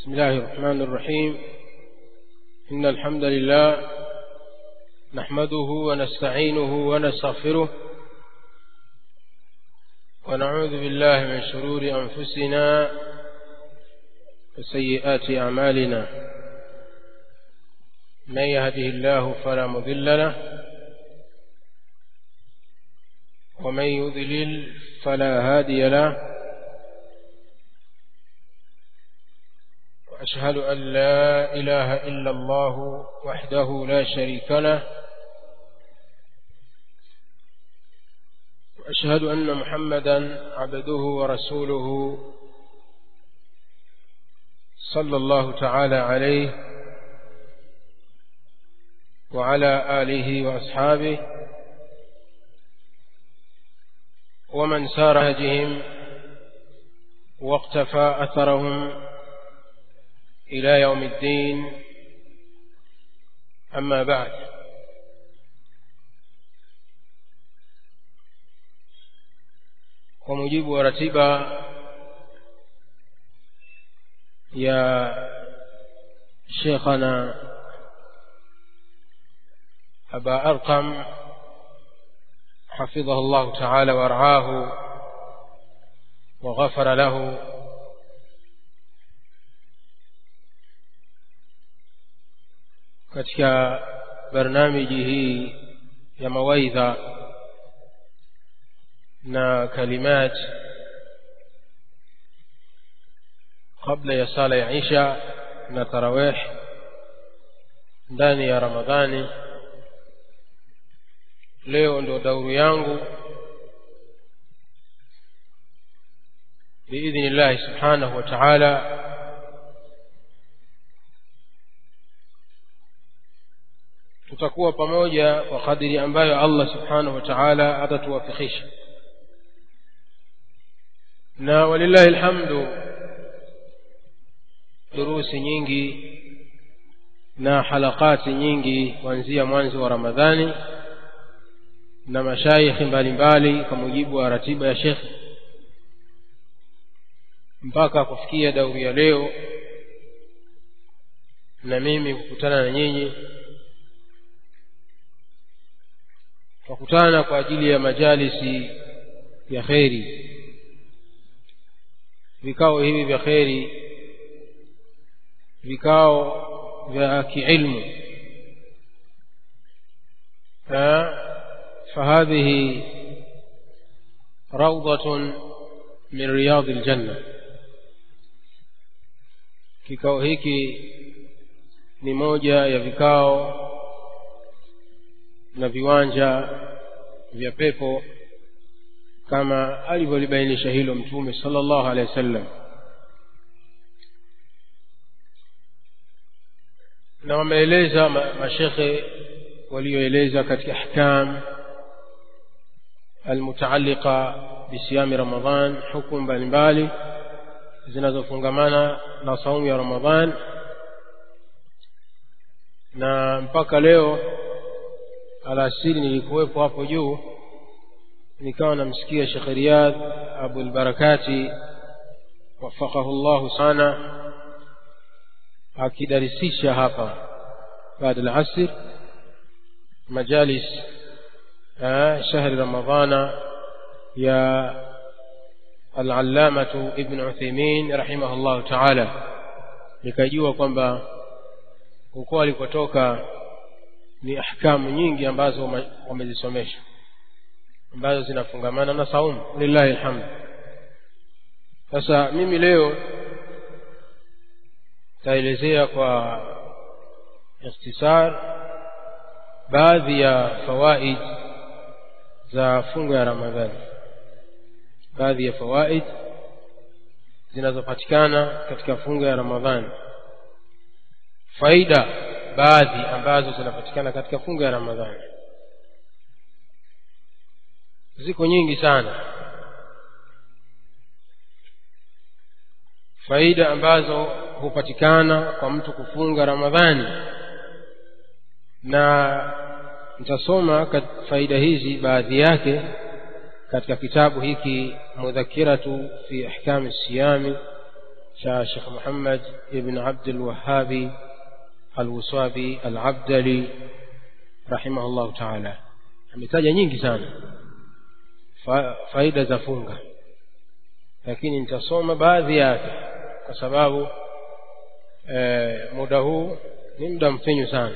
بسم الله الرحمن الرحيم إن الحمد لله نحمده ونستعينه ونستغفره ونعوذ بالله من شرور أنفسنا وسيئات أعمالنا من يهده الله فلا مضل له ومن يضلل فلا هادي له وأشهد أن لا إله إلا الله وحده لا شريك له وأشهد أن محمدا عبده ورسوله صلى الله تعالى عليه وعلى آله وأصحابه ومن سار هجهم واقتفى أثرهم إلى يوم الدين أما بعد ومجيب ورتبة يا شيخنا أبا أرقم حفظه الله تعالى ورعاه وغفر له katika barnamiji hii ya mawaidha na kalimat kabla ya sala ya isha na tarawih ndani ya ramadhani leo ndo dauru yangu biidhni llahi subhanahu wa taala tutakuwa pamoja kwa kadiri ambayo allah subhanahu wa taala atatuwafikisha na walillahi lhamdu durusi nyingi na halakati nyingi kuanzia mwanzo wa ramadhani na mashaikhi mbalimbali kwa mujibu wa ratiba ya shekhe mpaka kufikia dauri ya leo na mimi kukutana na nyinyi tukutana kwa ajili ya majalisi ya kheri vikao hivi vya kheri vikao vya kiilmu فهذه روضة من رياض الجنة kikao hiki ni moja ya vikao na viwanja vya pepo kama alivyolibainisha hilo mtume sallallahu alaihi wasallam na wameeleza mashekhe walioeleza katika ahkam almutaalliqa bisiyami ramadan hukumu mbalimbali zinazofungamana na saumu ya ramadan na mpaka leo alasiri nilikuwepo hapo juu nikawa namsikia shekh riyadh abulbarakati wafaqahu llahu sana akidarisisha hapa baada alasir majalis shahri ramadana ya alallamatu ibn utheimin rahimahu llahu taala nikajua kwamba huko alikotoka ni ahkamu nyingi ambazo wamezisomesha ambazo zinafungamana na saumu lillahi alhamdu sasa mimi leo taelezea kwa ikhtisar baadhi ya fawaid za funga ya ramadhani baadhi ya fawaid zinazopatikana katika funga ya ramadhani faida baadhi ambazo zinapatikana katika funga ya ramadhani ziko nyingi sana faida ambazo hupatikana kwa mtu kufunga ramadhani na nitasoma faida hizi baadhi yake katika kitabu hiki mudhakiratu fi ahkami siyami cha Sheikh Muhammad ibn Abdul Wahhabi Al-Waswabi Al-Abdali rahimahullahu ta'ala ametaja nyingi sana fa, faida za funga lakini nitasoma baadhi yake kwa sababu e, muda huu ni muda mfinyu sana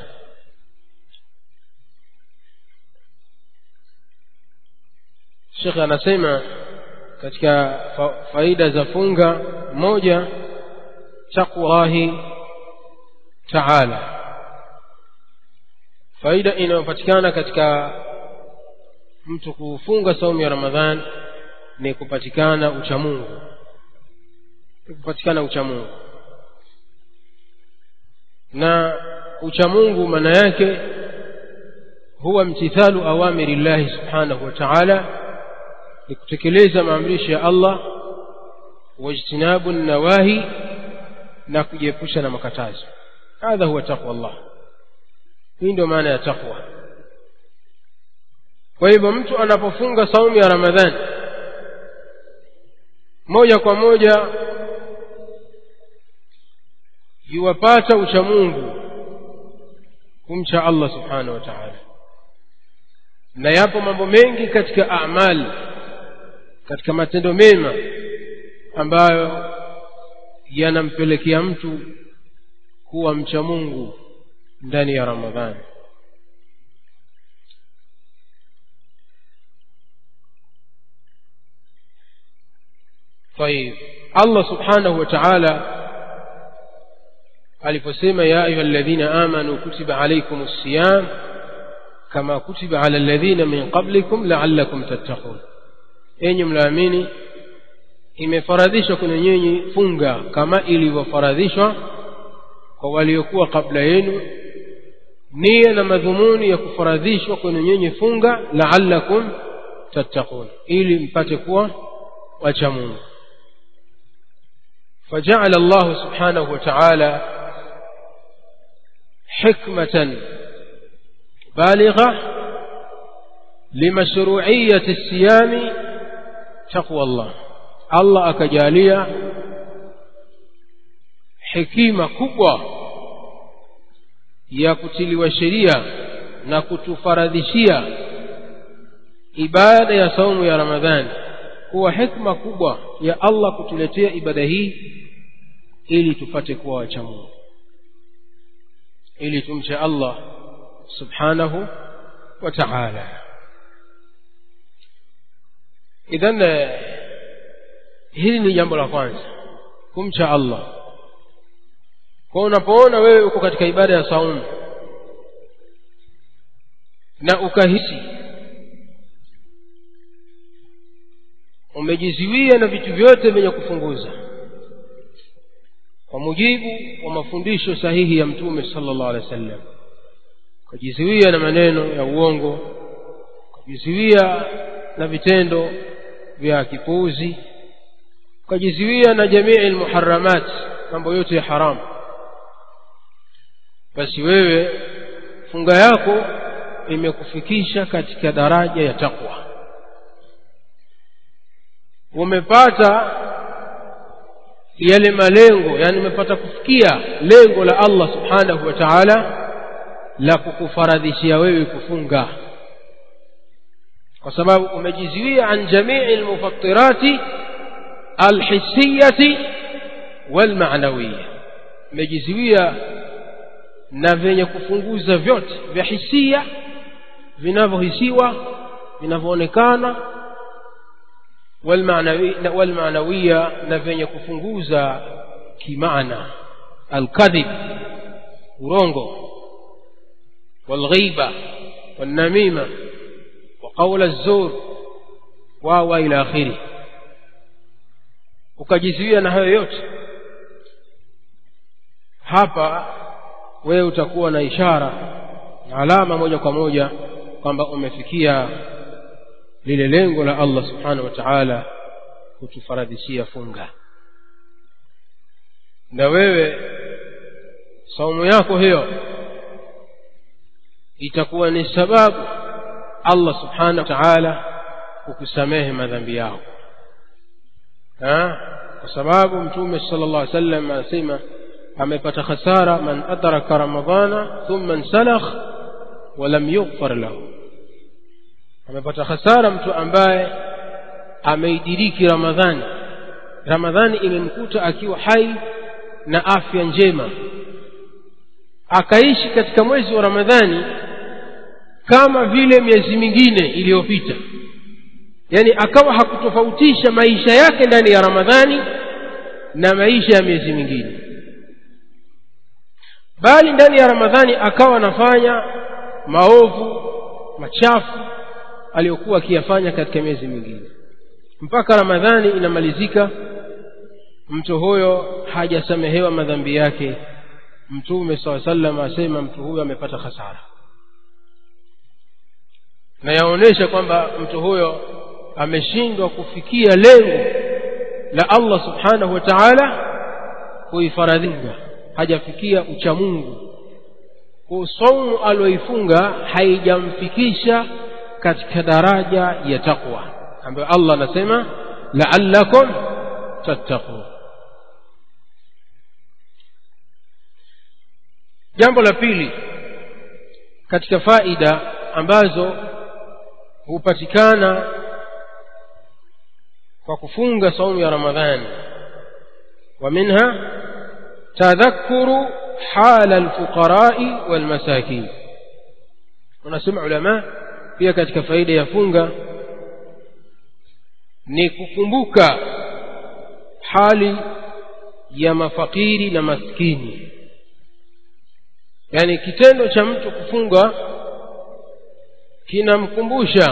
Sheikh anasema katika fa, faida za funga moja taqwahi ta'ala faida inayopatikana katika mtu kufunga saumu ya Ramadhan ni kupatikana uchamungu ni kupatikana uchamungu na uchamungu maana yake huwa mtithalu awamiri llahi subhanahu wa ta'ala ni kutekeleza maamrisho ya Allah wajtinabu nawahi na kujiepusha na makatazo hadha huwa taqwa Allah hii ndio maana ya taqwa kwa hivyo mtu anapofunga saumu ya Ramadhani moja kwa moja yuwapata uchamungu kumcha Allah subhanahu wa ta'ala na yapo mambo mengi katika amali katika matendo mema ambayo yanampelekea mtu kuwa mcha Mungu ndani ya Ramadhani طيب الله سبحانه وتعالى aliposema ya ayuha alladhina amanu kutiba alaykum as-siyam kama kutiba ala alladhina min qablikum la'allakum tattaqun enyi mlaamini imefaradhishwa kwenye nyinyi funga kama ilivyofaradhishwa kwa waliokuwa kabla yenu nia na madhumuni ya kufaradhishwa kwenye nyinyi funga la'allakum tattaqun ili mpate kuwa wacha Mungu فجعل الله سبحانه وتعالى حكمة بالغة لمشروعية الصيام تقوى الله الله أكجالية حكيمة كبوة ya kutiliwa sheria na kutufaradhishia ibada ya saumu ya ramadhani kuwa hikma kubwa ya allah kutuletea ibada hii ili tupate kuwa wacha mungu ili tumche allah subhanahu wa taala idhan hili ni jambo la kwanza kumcha allah kwa unapoona wewe uko katika ibada ya saumu na ukahisi umejiziwia na vitu vyote vyenye kufunguza kwa mujibu wa mafundisho sahihi ya mtume sallallahu alaihi wasallam ukajiziwia na maneno ya uongo ukajiziwia na vitendo vya kipuuzi ukajiziwia na jamii almuharramat mambo yote ya haramu basi wewe funga yako imekufikisha katika daraja ya takwa umepata yale malengo yani umepata kufikia lengo la Allah subhanahu wa ta'ala la kukufaradhishia wewe kufunga kwa sababu umejizuia an jamii almufattirati alhissiyati walmaanawiyya umejizuia na vyenye kufunguza vyote vya hisia vinavyohisiwa vinavyoonekana walmaanawiya na vyenye kufunguza kimaana alkadhib urongo walghiba والنميمة وقول الزور واو إلى آخره ukajizuia na hayo yote hapa wewe utakuwa na ishara na alama moja kwa moja kwamba umefikia lile lengo la Allah subhanahu wa ta'ala kutufaradhishia funga na wewe saumu yako hiyo itakuwa ni sababu Allah subhanahu wa ta'ala kukusamehe madhambi yako ha? kwa kwa sababu mtume sala llah alih sallam anasema amepata khasara man adraka ramadana thumma nsalakh walam yughfar lahu amepata khasara mtu ambaye ameidiriki ramadhani ramadhani imemkuta akiwa hai na afya njema akaishi katika mwezi wa ramadhani kama vile miezi mingine iliyopita yaani akawa hakutofautisha maisha yake ndani ya ramadhani na maisha ya miezi mingine bali ndani ya ramadhani akawa anafanya maovu machafu aliyokuwa akiyafanya katika miezi mingine mpaka ramadhani inamalizika mtu huyo hajasamehewa madhambi yake mtume saa salam asema mtu huyo amepata hasara na yaonyesha kwamba mtu huyo ameshindwa kufikia lengo la allah subhanahu wa taala kuifaradhinga hajafikia uchamungu kwa saumu aliyoifunga haijamfikisha katika daraja ya taqwa ambayo allah anasema laallakum tattaqun jambo la pili katika faida ambazo hupatikana kwa kufunga saumu ya ramadhani wa minha tadhakuru hala alfuqarai walmasakin wanasema ulama pia katika faida ya funga ni kukumbuka hali ya mafakiri na maskini yaani kitendo cha mtu kufunga kinamkumbusha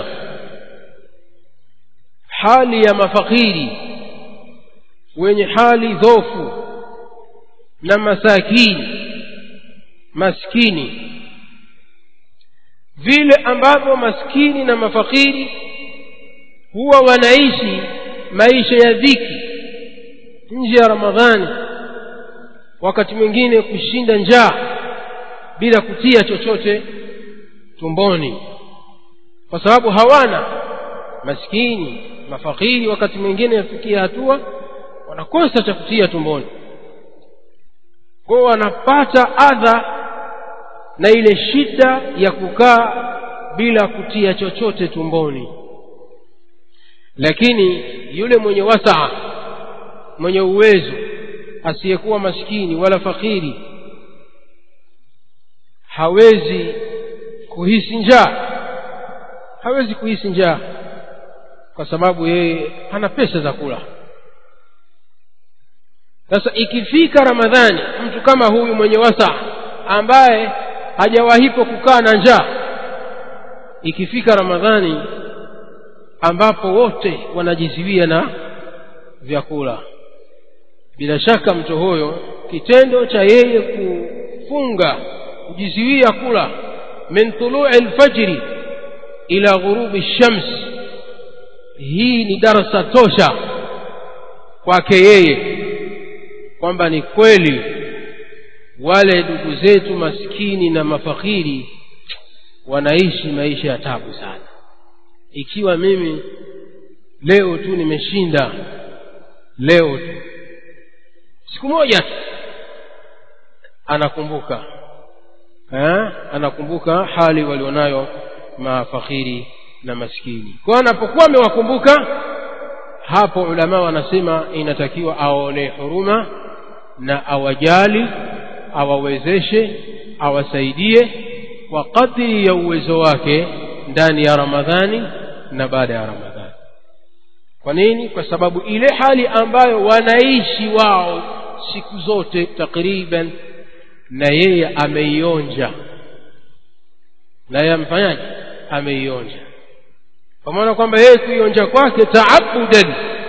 hali ya mafakiri wenye hali dhofu na masakini maskini vile ambavyo maskini na mafakiri huwa wanaishi maisha ya dhiki nje ya ramadhani wakati mwingine kushinda njaa bila kutia chochote tumboni kwa sababu hawana maskini mafakiri wakati mwingine yafikia hatua wanakosa cha kutia tumboni kwao wanapata adha na ile shida ya kukaa bila kutia chochote tumboni lakini yule mwenye wasaa mwenye uwezo asiyekuwa maskini wala fakiri hawezi kuhisi njaa hawezi kuhisi njaa kwa sababu yeye hana pesa za kula sasa ikifika ramadhani mtu kama huyu mwenye wasa ambaye hajawahipo kukaa na njaa ikifika ramadhani ambapo wote wanajiziwia na vyakula bila shaka mtu huyo kitendo cha yeye kufunga kujiziwia kula min tului lfajri ila ghurubi shams hii ni darasa tosha kwake yeye kwamba ni kweli wale ndugu zetu maskini na mafakiri wanaishi maisha ya tabu sana ikiwa mimi leo tu nimeshinda leo tu siku moja tu anakumbuka ha? anakumbuka hali walionayo mafakiri na maskini kwa anapokuwa amewakumbuka hapo ulama wanasema inatakiwa aone huruma na awajali awawezeshe awasaidie kwa kadri ya uwezo wake ndani ya ramadhani na baada ya ramadhani kwa nini kwa sababu ile hali ambayo wanaishi wao siku zote takriban na yeye ameionja na yeye amfanyaje ameionja kwa maana kwamba yeye kuionja kwake taabudan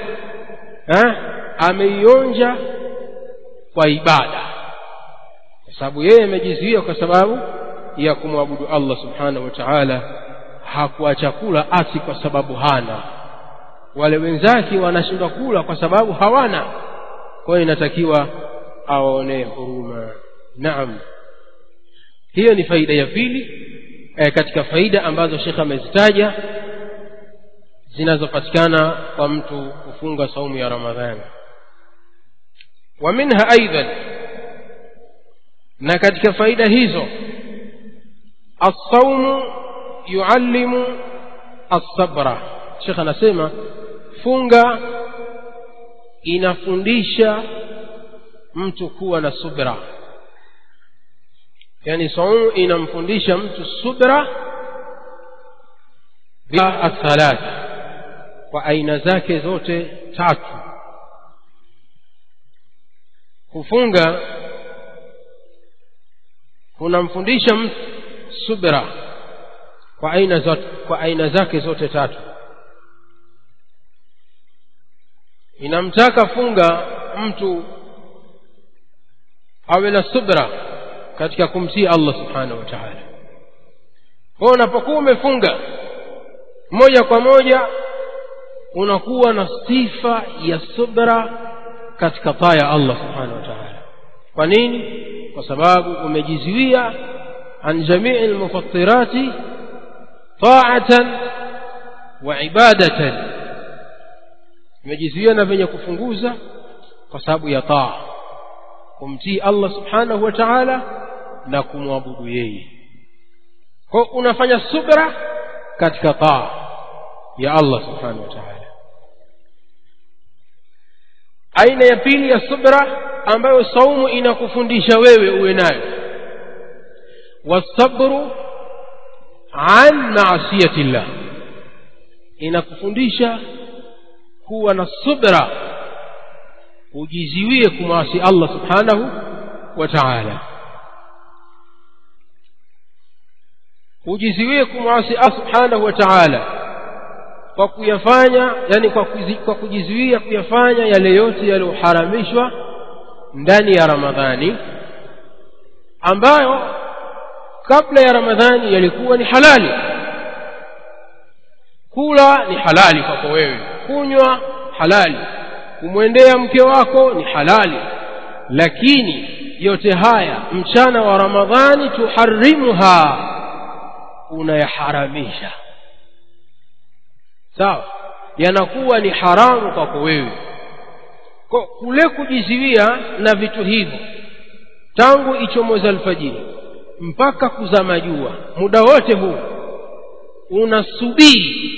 ameionja kwa ibada kwa sababu yeye amejizuia kwa sababu ya kumwabudu allah subhanahu wa taala hakuacha kula ati kwa sababu hana wale wenzake wanashindwa kula kwa sababu hawana kwa hiyo inatakiwa awaonee huruma naam hiyo ni faida ya pili e, katika faida ambazo shekhe amezitaja zinazopatikana kwa mtu kufunga saumu ya ramadhani wa minha aidan na katika faida hizo الصوم يعلم الصبر shekh anasema funga inafundisha mtu kuwa na subra yani saumu inamfundisha mtu subra bila athalat kwa aina zake zote tatu kufunga kunamfundisha mtu subra kwa aina zote kwa aina zake zote tatu inamtaka funga mtu awe na subra katika kumtii Allah subhanahu wa ta'ala kwa unapokuwa umefunga moja kwa moja unakuwa na sifa ya subra katika taa ya Allah subhanahu wa ta'ala kwa nini kwa sababu umejizuia an jamii almufattirati ta'atan wa ibadatan umejizuia na venye kufunguza kwa sababu ya taa kumtii Allah subhanahu wa ta'ala na kumwabudu yeye kwa unafanya subra katika taa ya Allah subhanahu wa ta'ala aina ya pili ya subra ambayo saumu inakufundisha wewe uwe nayo wasabru an maasiyati llah inakufundisha kuwa na subra ujiziwie kumwasi Allah subhanahu wa ta'ala ujiziwie kumwasi Allah subhanahu wa ta'ala kwa kuyafanya yani kwa, kuzi, kwa kujizuia kuyafanya yale yote yaliyoharamishwa ndani ya Ramadhani ambayo kabla ya Ramadhani yalikuwa ni halali kula ni halali kwako wewe kunywa halali kumwendea mke wako ni halali lakini yote haya mchana wa Ramadhani tuharimuha unayaharamisha sawa yanakuwa ni haramu kwako wewe kwa kule kujiziwia na vitu hivyo tangu ichomoza alfajiri mpaka kuzama jua muda wote huu unasubiri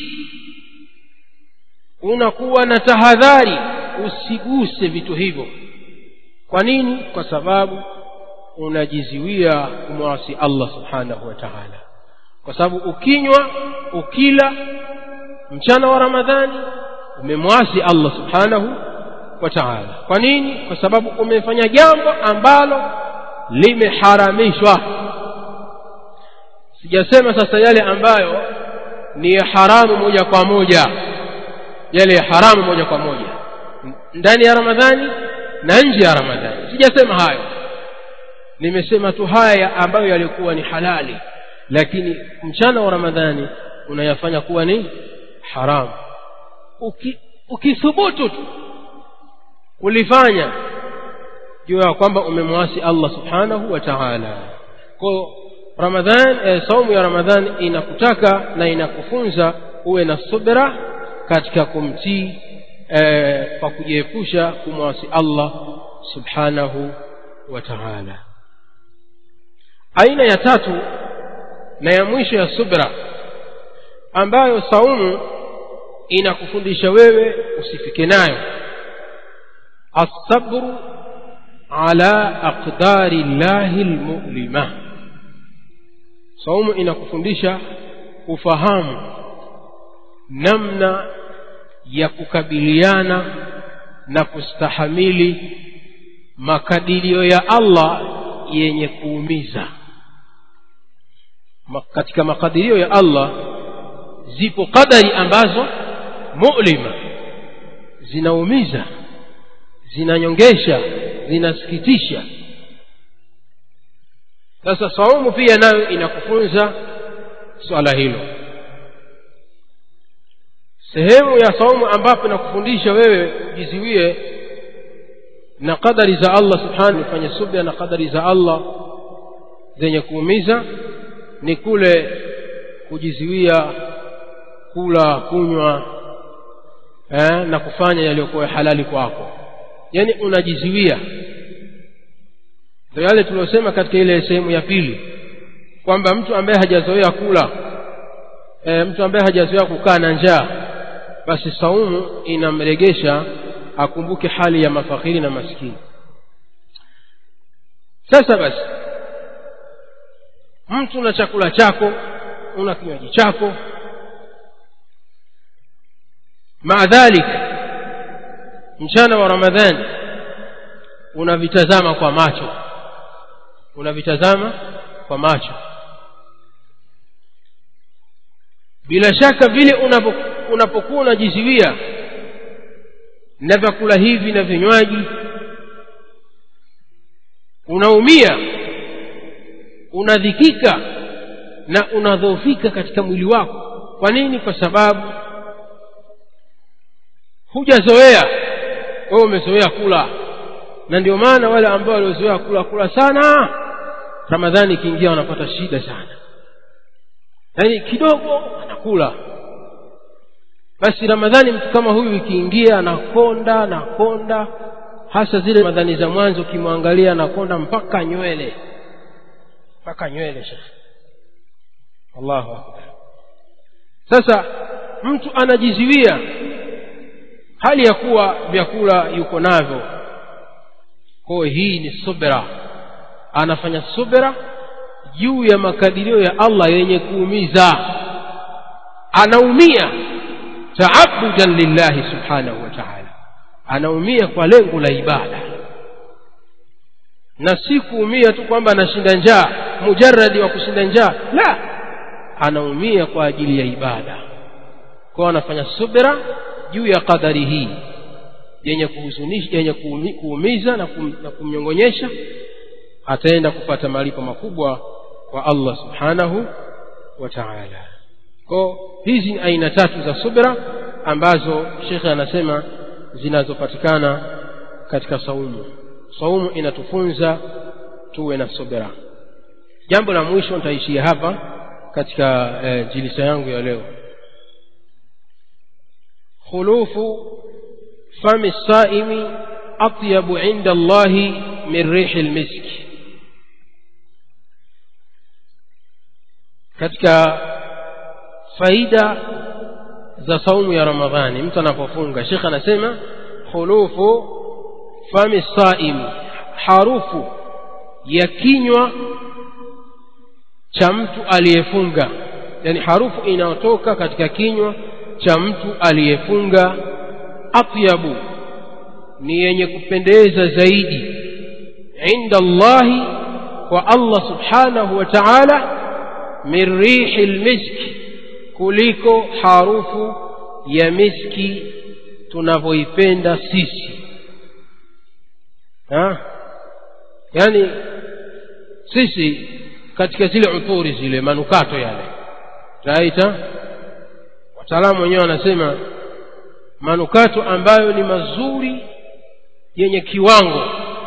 unakuwa na tahadhari usiguse vitu hivyo kwa nini kwa sababu unajiziwia kumwasi Allah subhanahu wa ta'ala kwa sababu ukinywa ukila mchana wa Ramadhani umemwasi Allah subhanahu wa ta'ala kwa nini kwa sababu umefanya jambo ambalo limeharamishwa sijasema sasa yale ambayo ni ya haramu moja kwa moja yale ya haramu moja kwa moja ndani ya Ramadhani na nje ya Ramadhani sijasema hayo nimesema tu haya ambayo yalikuwa ni halali lakini mchana wa Ramadhani unayafanya kuwa ni haramu Uki, ukithubutu tu kulifanya jua kwamba umemwasi Allah subhanahu wa ta'ala kwa Ramadhan eh, saumu ya Ramadhan inakutaka na inakufunza uwe na subra katika kumtii eh, kwa kujiepusha kumwasi Allah subhanahu wa ta'ala aina ya tatu na ya mwisho ya subra ambayo saumu inakufundisha wewe usifike nayo الصبر على أقدار الله المؤلمة saumu inakufundisha ufahamu namna ya kukabiliana na kustahamili makadirio ya Allah yenye kuumiza katika makadirio ya Allah zipo kadari ambazo mu'lima zinaumiza zinanyongesha zinasikitisha sasa saumu pia nayo inakufunza swala hilo sehemu ya saumu ambapo inakufundisha wewe ujiziwie na kadari za Allah subhanahu fanye subira na kadari za Allah zenye kuumiza ni kule kujiziwia kula kunywa eh, na kufanya yaliyokuwa halali kwako yani unajiziwia ndio yale tuliosema katika ile sehemu ya pili kwamba mtu ambaye hajazoea kula e, mtu ambaye hajazoea kukaa na njaa basi saumu inamregesha akumbuke hali ya mafakiri na maskini sasa basi mtu na chakula chako una kinywaji chako maadhalik mchana wa ramadhani unavitazama kwa macho unavitazama kwa macho bila shaka vile unapokuwa unajiziwia na vyakula hivi na vinywaji unaumia unadhikika na unadhoofika katika mwili wako kwa nini kwa sababu hujazoea wewe umezoea kula na ndio maana wale ambao waliozoea kula kula sana ramadhani ikiingia wanapata shida sana yaani kidogo anakula basi ramadhani mtu kama huyu ikiingia anakonda anakonda hasa zile ramadhani za mwanzo ukimwangalia anakonda mpaka nywele mpaka nywele shekhe allahu akbar sasa mtu anajiziwia hali ya kuwa vyakula yuko navyo kwayo hii ni subra anafanya subra juu ya makadirio ya allah yenye kuumiza anaumia taabudan lillahi subhanahu wa taala anaumia kwa lengo la ibada na si kuumia tu kwamba anashinda njaa mujaradi wa kushinda njaa la anaumia kwa ajili ya ibada kwao anafanya subra juu ya qadari hii yenye kuhuzunisha yenye kuumiza na, kum, na kumnyongonyesha ataenda kupata malipo makubwa kwa allah subhanahu wa taala ko hizi ni aina tatu za subra ambazo shekhe anasema zinazopatikana katika saumu saumu inatufunza tuwe na subra jambo la mwisho nitaishia hapa katika eh, jilisa yangu ya leo khulufu fami saimi atyabu inda allahi min rihi lmiski katika faida za saumu ya ramadhani mtu anapofunga shekh anasema khulufu fami saimi harufu ya kinywa cha mtu aliyefunga yani harufu inayotoka katika kinywa cha mtu aliyefunga atyabu ni yenye kupendeza zaidi inda allahi kwa allah subhanahu wa taala min rihi lmiski kuliko harufu ya miski tunavyoipenda sisi ha? yaani sisi katika zile uturi zile manukato yale taita wataalamu wenyewe wanasema manukato ambayo ni mazuri yenye kiwango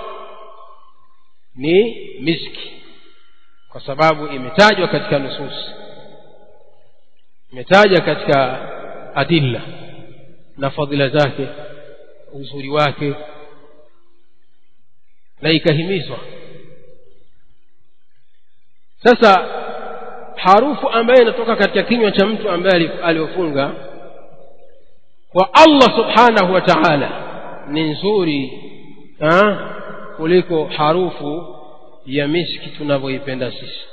ni miski kwa sababu imetajwa katika nususi imetaja katika adilla na fadhila zake uzuri wake na ikahimizwa sasa harufu ambayo inatoka katika kinywa cha mtu ambaye aliofunga kwa allah subhanahu wa taala ni nzuri ha? kuliko harufu ya miski tunavyoipenda sisi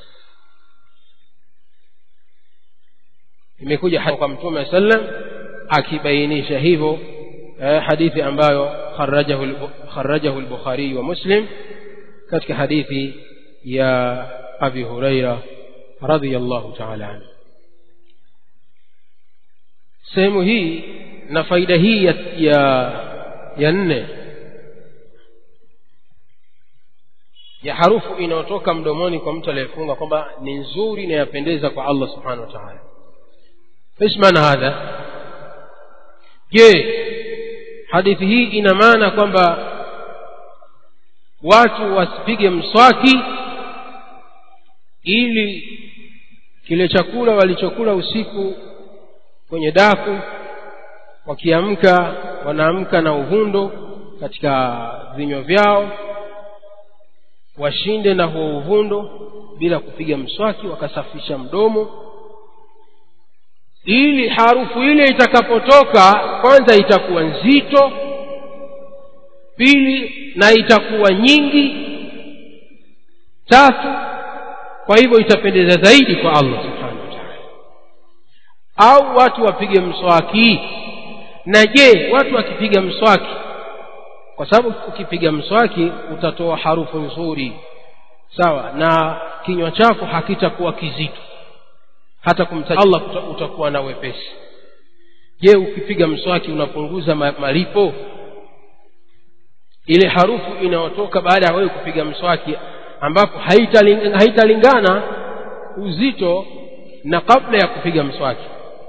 imekuja kwa mtume sallam akibainisha hivyo eh, hadithi ambayo kharajahu lbukhariyi wa muslim katika hadithi ya abi huraira radiallahu taala anhu sehemu hii na faida hii ya, ya, ya nne ya harufu inayotoka mdomoni kwa mtu aliyefunga kwamba ni nzuri na yapendeza kwa allah subhanahu wa taala ايش معنى هذا je hadithi hii ina maana kwamba watu wasipige mswaki ili kile chakula walichokula usiku kwenye daku wakiamka wanaamka na uvundo katika vinywa vyao washinde na huo uvundo bila kupiga mswaki wakasafisha mdomo ili harufu ile itakapotoka kwanza itakuwa nzito pili na itakuwa nyingi tatu kwa hivyo itapendeza zaidi kwa allah subhanahu wa taala au watu wapige mswaki na je watu wakipiga mswaki kwa sababu ukipiga mswaki utatoa harufu nzuri sawa na kinywa chako hakitakuwa kizito hata kumtaja allah utakuwa na wepesi je ukipiga mswaki unapunguza malipo ile harufu inayotoka baada ya wewe kupiga mswaki ambapo haitalingana haita uzito na kabla ya kupiga mswaki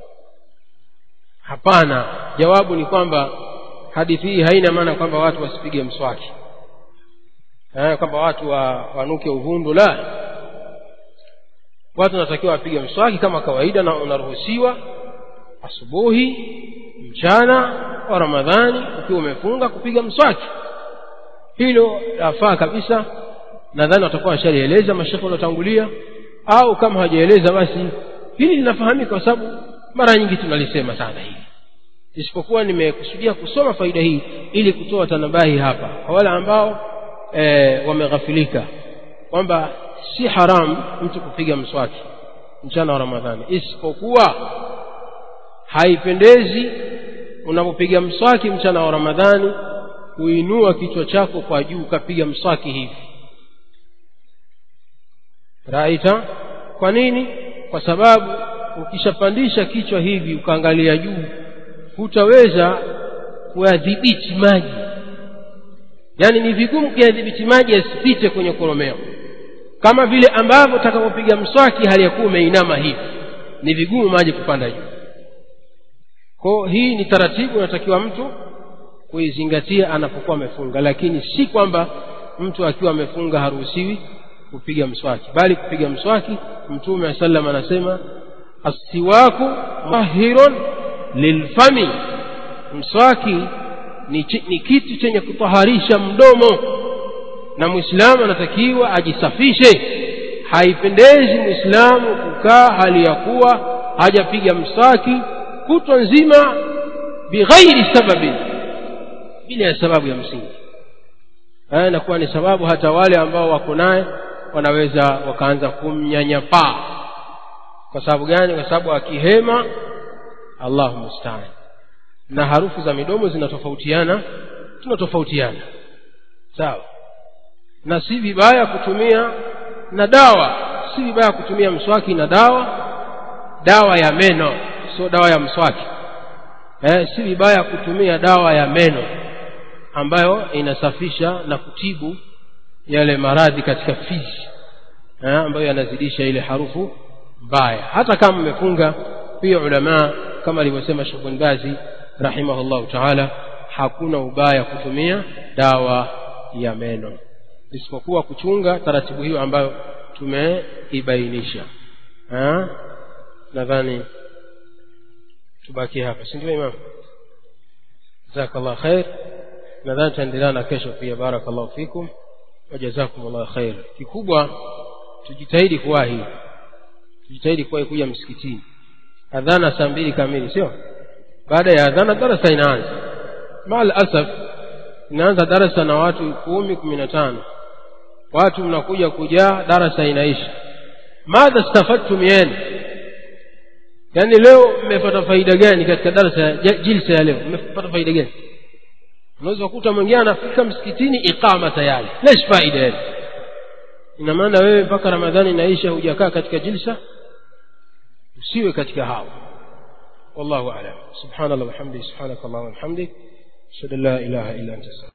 hapana jawabu ni kwamba hadithi hii haina maana kwamba watu wasipige mswaki eh, kwamba watu wa, wanuke uvundo la watu wanatakiwa wapige mswaki kama kawaida na unaruhusiwa asubuhi mchana wa ramadhani ukiwa umefunga kupiga mswaki hilo lafaa kabisa nadhani watakuwa washalieleza mashekhe waliotangulia au kama hawajaeleza basi hili linafahamika kwa sababu mara nyingi tunalisema sana hili isipokuwa nimekusudia kusoma faida hii ili kutoa tanabahi hapa kwa wale ambao e, wameghafilika kwamba si haramu mtu kupiga mswaki mchana wa ramadhani isipokuwa haipendezi unapopiga mswaki mchana wa ramadhani kuinua kichwa chako kwa juu ukapiga mswaki hivi raita kwa nini kwa sababu ukishapandisha kichwa hivi ukaangalia juu hutaweza kuyadhibiti maji yaani ni vigumu kuyadhibiti maji yasipite kwenye koromeo kama vile ambavyo utakapopiga mswaki hali ya kuwa umeinama hivi ni vigumu maji kupanda juu ko hii ni taratibu inatakiwa mtu kuizingatia anapokuwa amefunga lakini si kwamba mtu akiwa amefunga haruhusiwi kupiga mswaki bali kupiga mswaki mtume wa sallam anasema assiwaku tahirun lilfami mswaki ni, ch- ni kitu chenye kutaharisha mdomo na mwislamu anatakiwa ajisafishe haipendezi mwislamu kukaa hali ya kuwa hajapiga mswaki kutwa nzima bighairi sababin bila ya sababu ya msingi haya inakuwa ni sababu hata wale ambao wako naye wanaweza wakaanza kumnyanyapaa kwa sababu gani kwa sababu akihema allahu mustaan na harufu za midomo zinatofautiana tunatofautiana sawa na si vibaya kutumia na dawa si vibaya kutumia mswaki na dawa dawa ya meno sio dawa ya mswaki eh, si vibaya kutumia dawa ya meno ambayo inasafisha na kutibu yale maradhi katika fizi eh, ambayo yanazidisha ile harufu mbaya hata kama mmefunga pia ulamaa kama alivyosema Sheikh bin Bazi rahimahullahu taala hakuna ubaya kutumia dawa ya meno isipokuwa kuchunga taratibu hiyo ambayo tumeibainisha nadhani tubaki hapa si ndio imam jazakallah khair nadhani tutaendelea na kesho pia barakallahu fikum wajazakumullah khair kikubwa tujitahidi kuwahi tujitahidi kuwahi kuja msikitini adhana saa mbili kamili sio baada ya adhana darasa inaanza maal asaf inaanza darasa na watu kumi kumi na tano watu mnakuja kujaa darasa inaisha madha stafadtum yani yaani leo mmepata faida gani katika darasa ya jilsa ya leo mmepata faida gani unaweza kukuta mwingine anafika msikitini iqama tayari lesh faida yani ina maana wewe mpaka ramadhani inaisha hujakaa katika jilsa usiwe katika hao والله أعلم سبحان الله وبحمده سبحانك اللهم وبحمدك أشهد أن لا إله إلا أنت